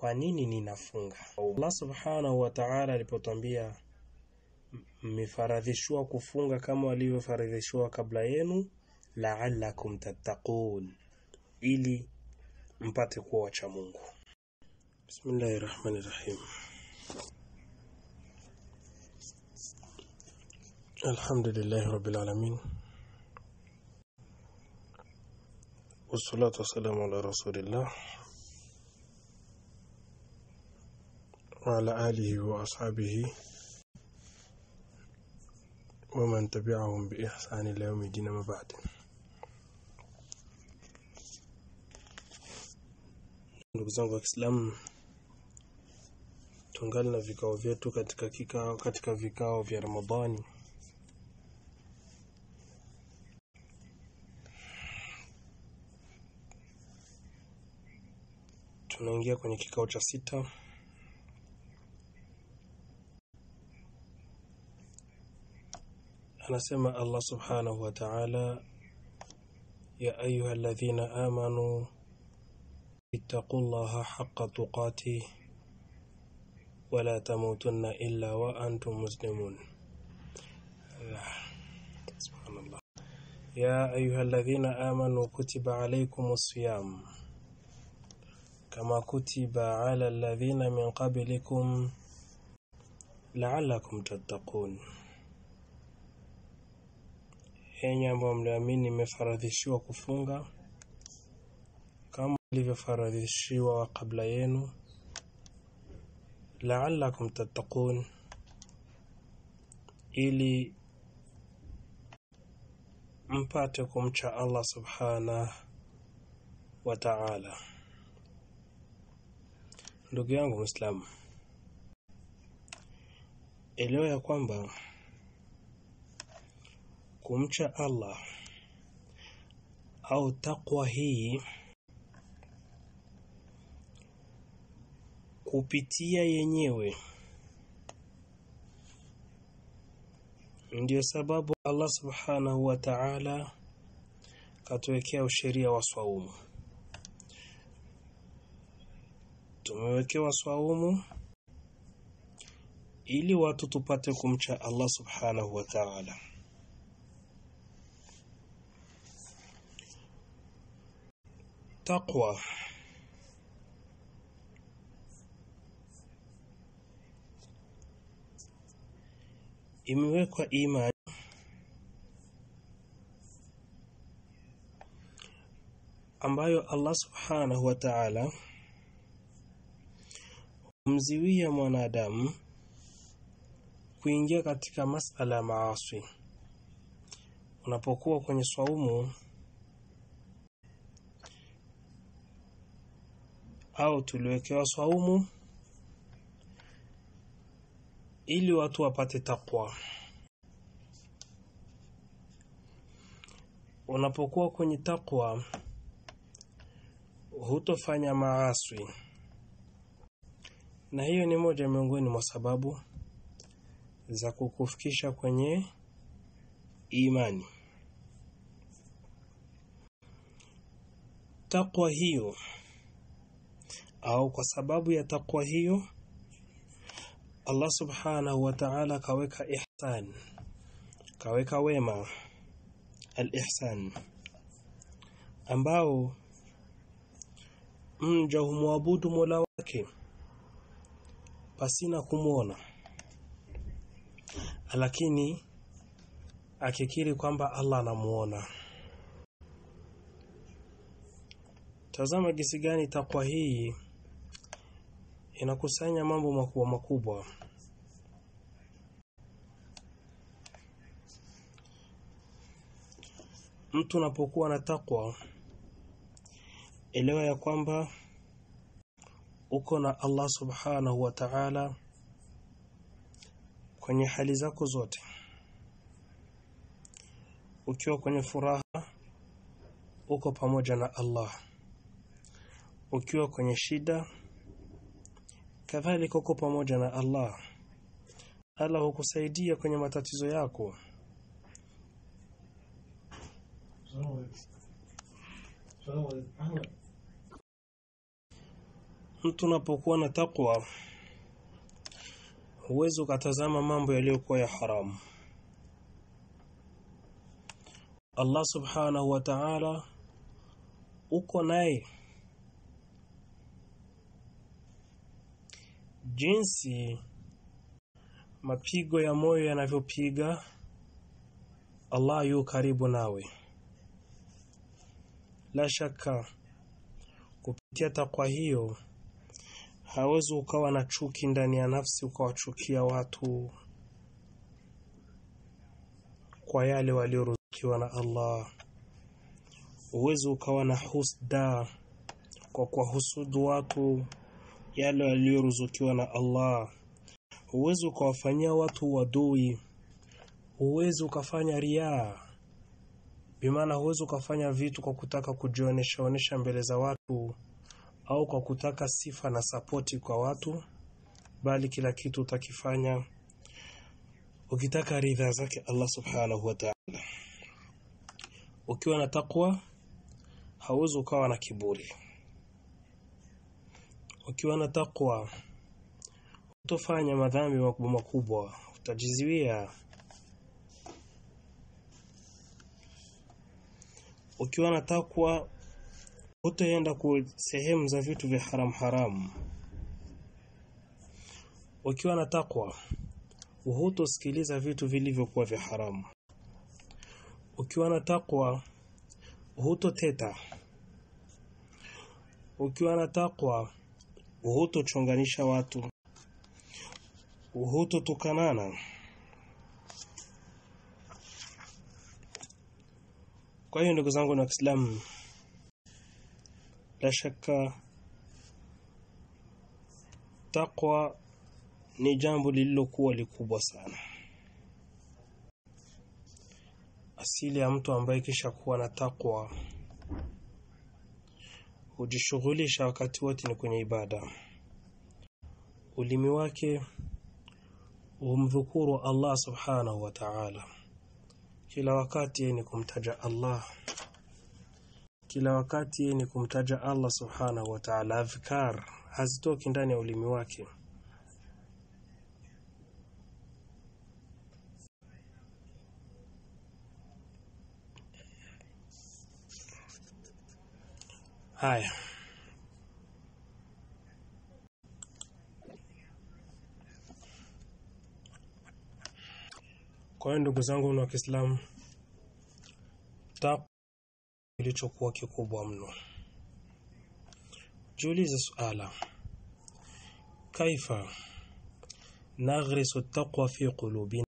kwa nini ninafunga? Allah subhanahu wa ta'ala alipotwambia mmefaradhishiwa kufunga kama walivyofaradhishiwa kabla yenu, la'allakum tattaqun, ili mpate kuwa wacha Mungu. Bismillahir Rahmanir Rahim. Alhamdulillahi Rabbil Alamin. Wassalatu wassalamu ala Rasulillah wa ala alihi wa ashabihi wa man tabi'ahum bi ihsan ila yawmi din ma ba'd. Ndugu zangu wa Kiislamu, tungali na vikao vyetu katika kikao katika vikao vya Ramadhani. Tunaingia kwenye kikao cha sita. Anasema Allah subhanahu wa ta'ala, ya ayuha alladhina amanu ittaqullaha haqqa tuqatih wala tamutunna illa wa antum muslimun. Subhanallah. Ya ayuha alladhina amanu kutiba alaykumus siyam kama kutiba ala alladhina min qablikum la'allakum tattaqun. Enyi ambao mliamini, imefaradhishiwa kufunga kama ilivyofaradhishiwa kabla yenu, la'allakum tattaqun, ili mpate kumcha Allah subhanahu wa ta'ala. Ndugu yangu Muislamu, elewa ya kwamba kumcha Allah au takwa hii kupitia yenyewe ndiyo sababu Allah subhanahu wa ta'ala katuwekea usheria wa swaumu. Tumewekewa swaumu ili watu tupate kumcha Allah subhanahu wa ta'ala. Taqwa imewekwa imani ambayo Allah subhanahu wa ta'ala humziwia mwanadamu kuingia katika masala ya maasi. Unapokuwa kwenye swaumu au tuliwekewa swaumu ili watu wapate takwa. Unapokuwa kwenye takwa, hutofanya maaswi, na hiyo ni moja miongoni mwa sababu za kukufikisha kwenye imani. Takwa hiyo au kwa sababu ya takwa hiyo Allah subhanahu wa ta'ala kaweka ihsan, kaweka wema al-ihsan, ambao mja humwabudu Mola wake pasina kumwona, lakini akikiri kwamba Allah anamuona. Tazama gisi gani takwa hii inakusanya mambo makubwa makubwa. Mtu unapokuwa na takwa, elewa ya kwamba uko na Allah subhanahu wa ta'ala kwenye hali zako zote. Ukiwa kwenye furaha, uko pamoja na Allah. Ukiwa kwenye shida, kadhalika uko pamoja na Allah. Allah hukusaidia kwenye matatizo yako. mtu unapokuwa na takwa huwezi ukatazama mambo yaliyokuwa ya haramu Allah subhanahu wa ta'ala uko naye jinsi mapigo ya moyo yanavyopiga Allah yu karibu nawe la shaka kupitia takwa hiyo hawezi ukawa na chuki ndani ya nafsi ukawachukia watu kwa yale walioruzukiwa na Allah uwezi ukawa na husda kwa kuwahusudu watu yale walioruzukiwa na Allah huwezi ukawafanyia watu wadui huwezi ukafanya riaa bimaana huwezi ukafanya vitu kwa kutaka kujionesha onesha mbele za watu au kwa kutaka sifa na sapoti kwa watu bali kila kitu utakifanya ukitaka ridha zake Allah subhanahu wa ta'ala ukiwa na takwa hauwezi ukawa na kiburi ukiwa na takwa utofanya madhambi makubwa makubwa utajiziwia ukiwa na takwa utaenda ku sehemu za vitu vya haram haramu ukiwa na takwa hutosikiliza vitu vilivyokuwa vya haramu ukiwa na takwa hutoteta ukiwa na takwa hutochonganisha watu hutotukanana kwa hiyo ndugu zangu na Waislamu la shaka takwa ni jambo lililokuwa likubwa sana asili ya mtu ambaye kisha kuwa na takwa hujishughulisha wakati wote ni kwenye ibada ulimi wake humdhukuru Allah subhanahu wa ta'ala kila wakati ni kumtaja Allah kila wakati ni kumtaja Allah subhanahu wa ta'ala adhkar hazitoki ndani ya ulimi wake haya kwa hiyo ndugu zangu wa Kiislamu tak kilichokuwa kikubwa mno jiulize suala kaifa naghrisu taqwa fi qulubina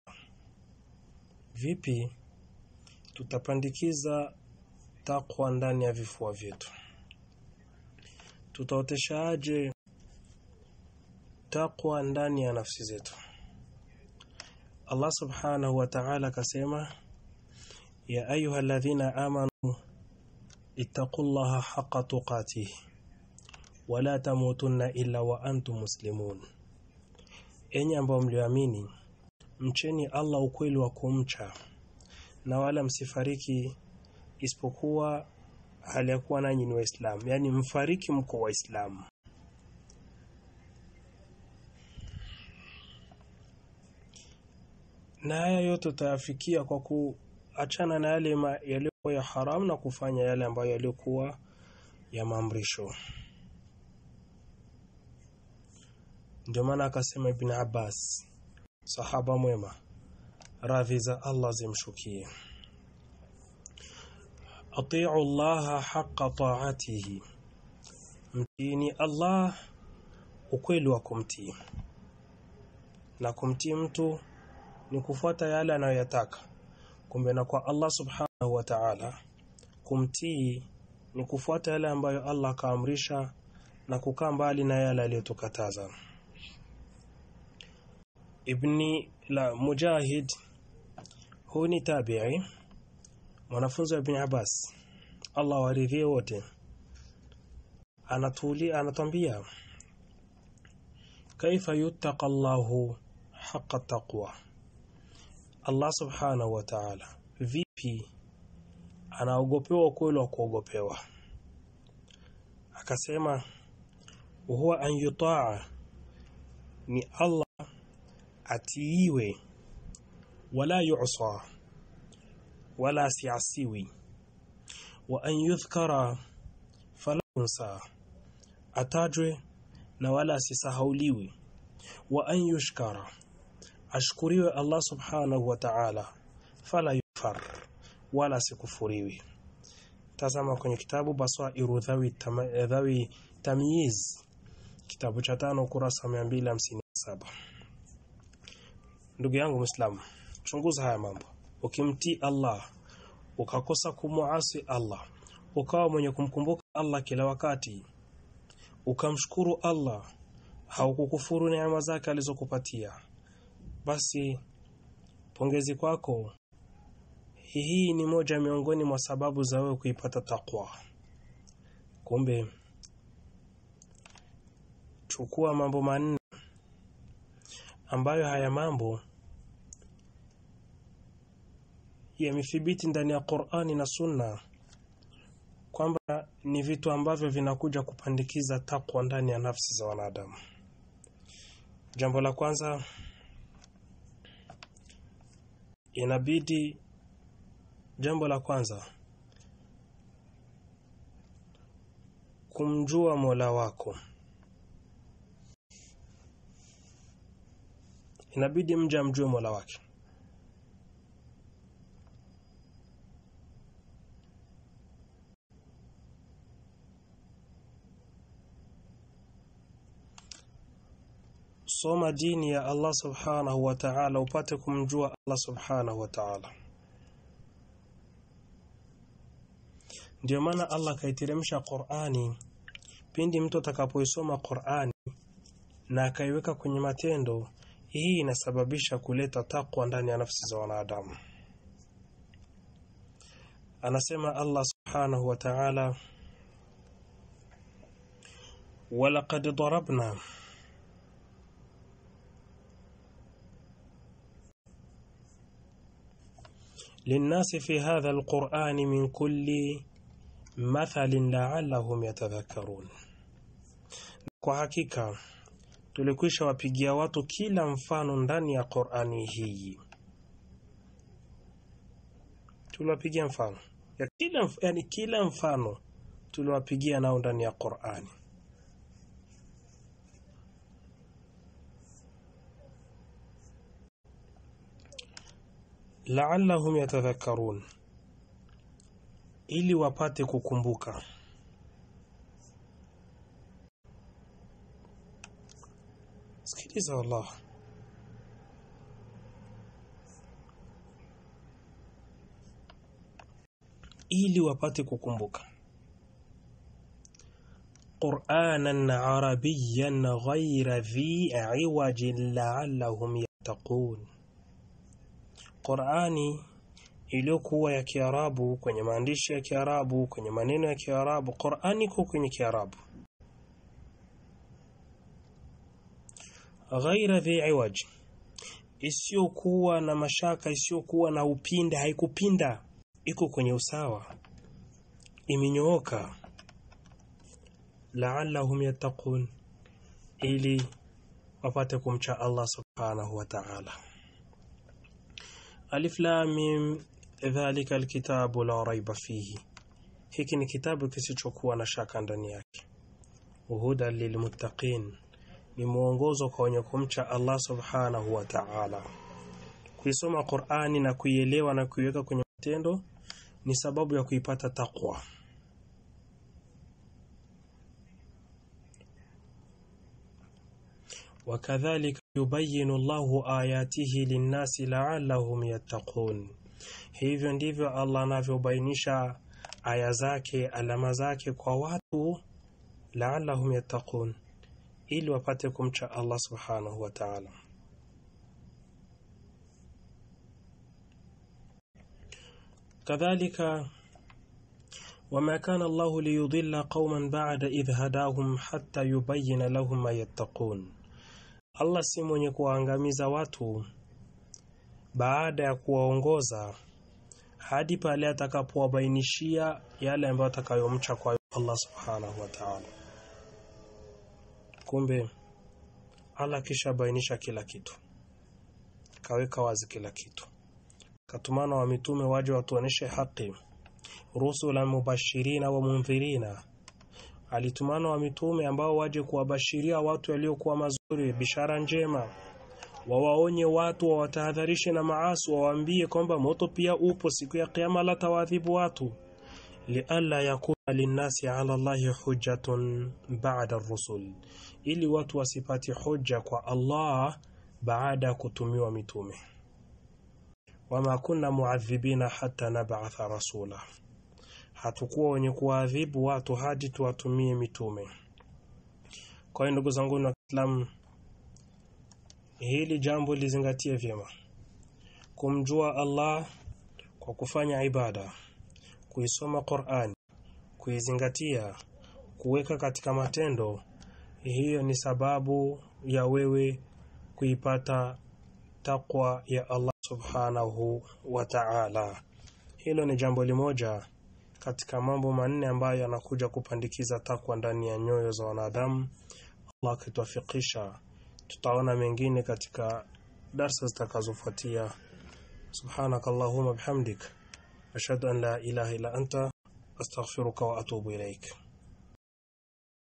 vipi tutapandikiza takwa ndani ya vifua vyetu tutaoteshaje takwa ndani ya nafsi zetu Allah subhanahu wa ta'ala akasema ya ayuha alladhina amanu ittaqullaha haqqa tuqatih wala tamutunna illa wa antum muslimun enyi ambao mlioamini mcheni Allah ukweli wa kumcha na wala msifariki isipokuwa hali ya kuwa nanyi ni waislamu yani mfariki mko waislamu na haya yote utayafikia kwa kuachana na yale yaliyokuwa ya haramu na kufanya yale ambayo yaliokuwa ya maamrisho ndio maana akasema Ibn Abbas sahaba mwema radhi za Allah zimshukie atiu Allah haqqa ta'atihi mtini Allah ukweli wa kumtii na kumtii mtu ni kufuata yale anayoyataka kumbe na kwa Allah subhanahu wa ta'ala kumtii ni kufuata yale ambayo Allah kaamrisha na kukaa mbali na yale aliyotukataza ibni la mujahid huu ni tabi'i mwanafunzi wa ibn Abbas Allah waridhie wote anatuli anatambia kaifa yuttaqa Allahu haqqa taqwa Allah subhanahu wa ta'ala vipi anaogopewa ukweli wa kuogopewa akasema huwa an yutaa ni Allah atiiwe wala yu'sa wala siasiwi wa an yudhkara fala yunsa atajwe na wala asisahauliwi wa an yushkara ashkuriwe Allah subhanahu wa ta'ala fala yufar wala sikufuriwi tazama kwenye kitabu basairu dhawi, tama, dhawi tamyiz kitabu cha tano kurasa 257 ndugu yangu muislamu chunguza haya mambo ukimtii Allah ukakosa kumuasi Allah ukawa mwenye kumkumbuka Allah kila wakati ukamshukuru Allah haukukufuru neema zake alizokupatia basi pongezi kwako hii ni moja miongoni mwa sababu za wewe kuipata takwa kumbe chukua mambo manne ambayo haya mambo yamethibiti ndani ya Qur'ani na Sunna kwamba ni vitu ambavyo vinakuja kupandikiza takwa ndani ya nafsi za wanadamu. Jambo la kwanza inabidi jambo la kwanza kumjua Mola wako. Inabidi mja amjue Mola wake. Soma dini ya Allah subhanahu wa ta'ala upate kumjua Allah subhanahu wa ta'ala. Ndio maana Allah kaiteremsha Qur'ani pindi mtu atakapoisoma Qur'ani na akaiweka kwenye matendo, hii inasababisha kuleta takwa ndani ya nafsi za wanadamu. Anasema Allah subhanahu wa ta'ala, walaqad darabna للناس في هذا القرآن من كل مثل لعلهم يتذكرون kwa hakika tulikwisha wapigia watu kila mfano ndani ya Qur'ani hii tuliwapigia mfano ya kila yani kila mfano tuliwapigia nao ndani ya Qur'ani la'allahum yatadhakkarun ili wapate kukumbuka sikiliza wallah ili wapate kukumbuka qur'anan arabiyyan ghayra dhi iwajin la'allahum yattaqun Qur'ani iliyokuwa ya Kiarabu kwenye maandishi ya Kiarabu kwenye maneno ya Kiarabu Qur'ani iko kwenye Kiarabu ghaira dhi iwaj isiyokuwa na mashaka isiyokuwa na upinda haikupinda iko kwenye usawa imenyooka la'allahum yattaqun ili wapate kumcha Allah subhanahu wa ta'ala Alif Lam Mim dhalika alkitabu la raiba fihi hiki ni kitabu kisichokuwa na shaka ndani yake huda lilmuttaqin ni mwongozo kwa wenye kumcha Allah subhanahu wa ta'ala kuisoma Qur'ani na kuielewa na kuiweka kwenye matendo ni sababu ya kuipata takwa wakadhalika yubayinu Allahu ayatihi linnasi la'allahum yattaqun hivyo ndivyo Allah anavyobainisha aya zake alama zake kwa watu la'allahum yattaqun ili wapate kumcha Allah subhanahu wa ta'ala kadhalika وما كان الله ليضل قوما بعد إذ هداهم حتى يبين لهم ما يتقون Allah si mwenye kuwaangamiza watu baada ya kuwaongoza hadi pale atakapowabainishia yale ambayo atakayomcha kwa Allah subhanahu wa ta'ala kumbe Allah kisha bainisha kila kitu kaweka wazi kila kitu katumana wa mitume waje watuoneshe haki rusula mubashirina wa mundhirina alitumana wa mitume ambao waje kuwabashiria watu waliokuwa mazuri bishara njema wawaonye watu wawatahadharishe na maasi wawaambie kwamba moto pia upo siku ya kiyama la tawadhibu watu lialla yakuna linnasi ala Allahi hujjatun ba'da ar-rusul ili watu wasipati hoja kwa Allah baada ya kutumiwa mitume wama kunna muadhibina hatta nab'atha rasula hatukuwa wenye kuadhibu watu hadi tuwatumie mitume kwa hiyo ndugu zangu wa Kiislamu hili jambo lizingatie vyema kumjua Allah kwa kufanya ibada kuisoma Qur'an kuizingatia kuweka katika matendo hiyo ni sababu ya wewe kuipata takwa ya Allah subhanahu wa ta'ala hilo ni jambo limoja katika mambo manne ambayo yanakuja kupandikiza takwa ndani ya nyoyo za wanadamu Allah akituafikisha tutaona mengine katika darsa zitakazofuatia subhanakallahumma bihamdik ashhadu an la ilaha illa anta astaghfiruka wa atubu ilaik